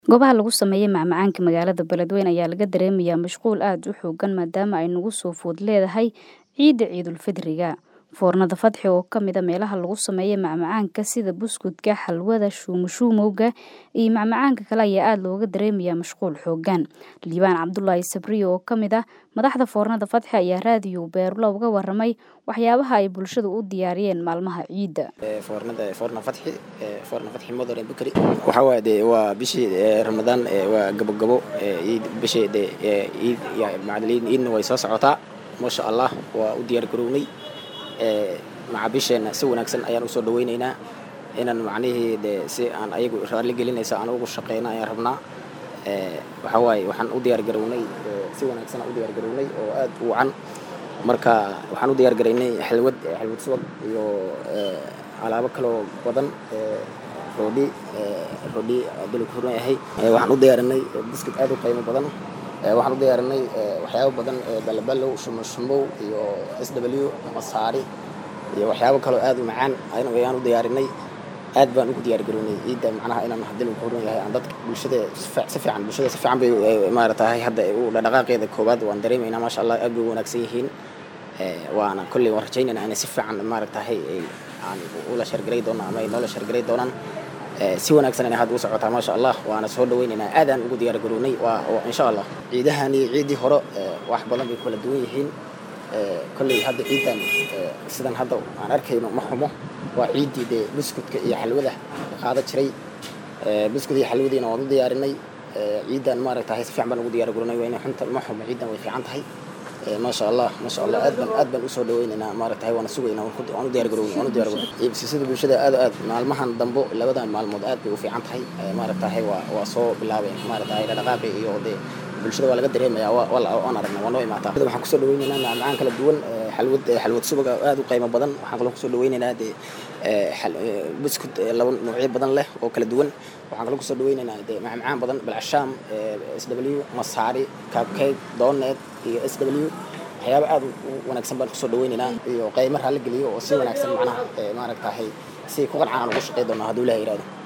Goobaha lagu sameeyo macmacaanka magaalada Beledweyne ayaa laga dareemayaa mashquul aad u xooggan maadaama ay nagu soo food leedahay ciida Ciidulfidriga. Foornada Fadxi oo ka mid a meelaha lagu sameeyo macmacaanka sida buskudka, xalwada, shumu-shumowga iyo macmacaanka kale ayaa aad looga dareemayaa mashquul xooggan. Liibaan Cabdulaahi Sabriye oo ka mid ah madaxda Foornada Fadxi ayaa raadiyo Beerlo uga warramay waxyaabaha ay bulshadu u diyaariyeen maalmaha ciida. foornada foorna fadxi foorna fadxi modern bukari waxa waaye dee waa bishii ee, ramadaan ee, waa gabogabo ee, iid bishii dee ee, iid ya macdaliin iidna way soo socotaa maasha allah waa u diyaar garownay ee, macaamiisheena si wanaagsan ayaan usoo dhaweyneynaa inaan macnihii dee si aan ayagu raalli gelinaysa aan ugu shaqeyna ayaan rabnaa ee, waxa waaye waxaan u diyaar garownay ee, si wanaagsan aan u diyaar garownay oo aad u wacan marka waxaan u diyaar garaynay xalwad xalwad subag iyo ee, alaabo kaloo badan ee, roodhi ee, roodhi dulka furan yahay Ee, waxaan u diyaarinay buskut aad u qiimo badan Ee, waxaan u diyaarinay ee, waxyaabo badan ee balabalow shumo shumow iyo s w masaari iyo waxyaabo kaloo aad u macaan ayaan ayaan u diyaarinay aad baan ugu diyaar garownay ciidda macnaha inaan hadii lagu furan yahay aan dadka bulshada si fiic- si fiican bulshada si fiican bay ee, maaratahay hadda u dhaqdhaqaaqeeda koowaad waan dareemaynaa maasha allah aad bay u wanaagsan yihiin Ee, waana kolley waan rajaynaynaa inay si fiican maaragtahay ay aan ula shargaray doonaan ama ay noola shargaray doonaan Ee, si wanaagsan inay hadda u socotaa maasha allah waana soo dhaweynaynaa aadaan ugu diyaar garownay waa waa insha allah ciidahani ciidii hore ee, wax badan bay kala duwan yihiin Ee, kolley hadda ciidan ee, sidan hadda aan arkayno ma xumo waa ciidii dee buskudka iyo xalwada la qaada jiray Ee, buskud iyo xalwadiina waan u diyaarinay Ee, ciidan maaragtahay si fiican baan ugu diyaar garownay waa inay xunta ma xumo ciidan way fiican tahay Ee, maasha allah maasha allah aad baan aad baan usoo dhaweynaynaa maaragtahay waana sugaynaa waan ku- waan u diyaar garownay waan u diyaar garownay iibsashada bulshada aad aad maalmahan dambo labadan maalmood aad bay u fiican tahay Ee, maaragtahay waa waa soo bilaabeen maaragtahay dhaqdhaqaaqi iyo dee bulshada waa laga dareemayaa waa waa la- waan aragnaa waa noo imaataa waxaan kusoo dhaweynaynaa macmacaan kala duwan ee, xalwad ee, xalwad subag oo aad u qiimo badan waxaan kaloo kusoo dhaweynaynaa dee ee, xal- ee, buskud ee, laba noocyo badan leh oo kala duwan waxaan kaloo kusoo dhaweynaynaa dee macmacaan badan balcashaam s w masaari cupcake donet iyo s w waxyaabo aad u u wanaagsan baan kusoo dhaweynaynaa iyo qiimo raalli geliyo oo si wanaagsan macnaha ee, maaragtahay si ku qancaan ugu shaqey doonaa hadduu ilaah yidhahdo